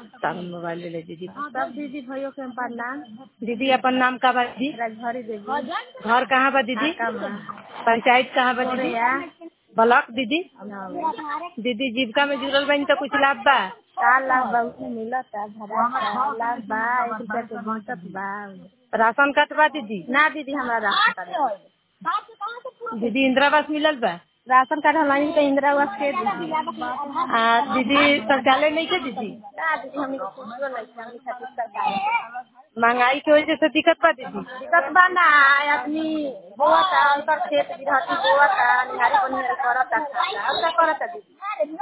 तब मोबाइल ले ले दीदी सब दीदी भाइयों के हम प्रणाम दीदी अपन नाम का बा दीदी राजभरी देवी घर कहाँ बा दीदी पंचायत कहाँ बा दीदी ब्लॉक दीदी दीदी जीविका में जुड़ल बनी तो कुछ लाभ बा का लाभ बहुत मिलत है भरा का लाभ बा एक रुपया के बचत बा राशन कार्ड बा दीदी ना दीदी हमारा राशन कार्ड दीदी इंदिरा आवास मिलल बा राशन कार्ड हमारी तो इंदिरा आवास के दीदी आ दीदी शौचालय नहीं के दीदी ना दीदी हमनी को कुछो नहीं है, हमनी खातिर सरकार महंगाई की वजह से दिक्कत बा दीदी दिक्कत बा ना आदमी बोवता उनकर खेत गृहस्थी बोवता निहारी बनिहारी करता खाता और का करता दीदी